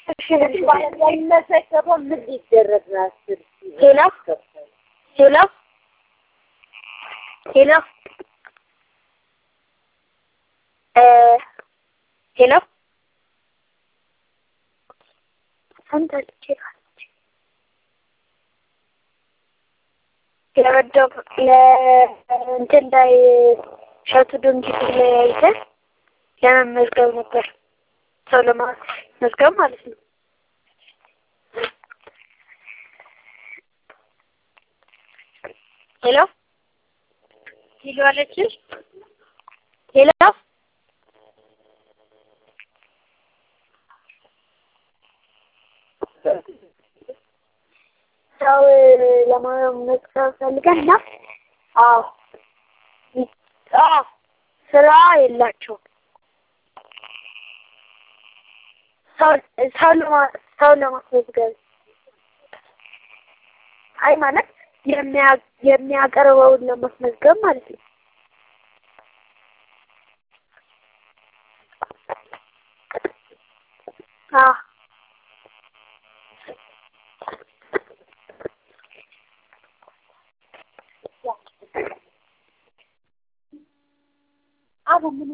የሚመሰከረው ምን ሊደረግ ነው? አስር ሄሎ ሄሎ ሄሎ እ ሄሎ ሰምታለች ለመደብ ለእንትን ላይ ሸቱ ድንጊት ላይ አይተን ለመመዝገብ ነበር ሰው ለማስመዝገብ ማለት ነው። ሄሎ ሄሎ አለችሽ? ሄሎ ሰው ለመመዝገብ ፈልገን ነው። አዎ አዎ ስራ የላቸውም። ሰው ሰው ለማ ሰው ለማስመዝገብ አይ ማለት የሚያ የሚያቀርበውን ለማስመዝገብ ማለት ነው። አዎ አሁን ምን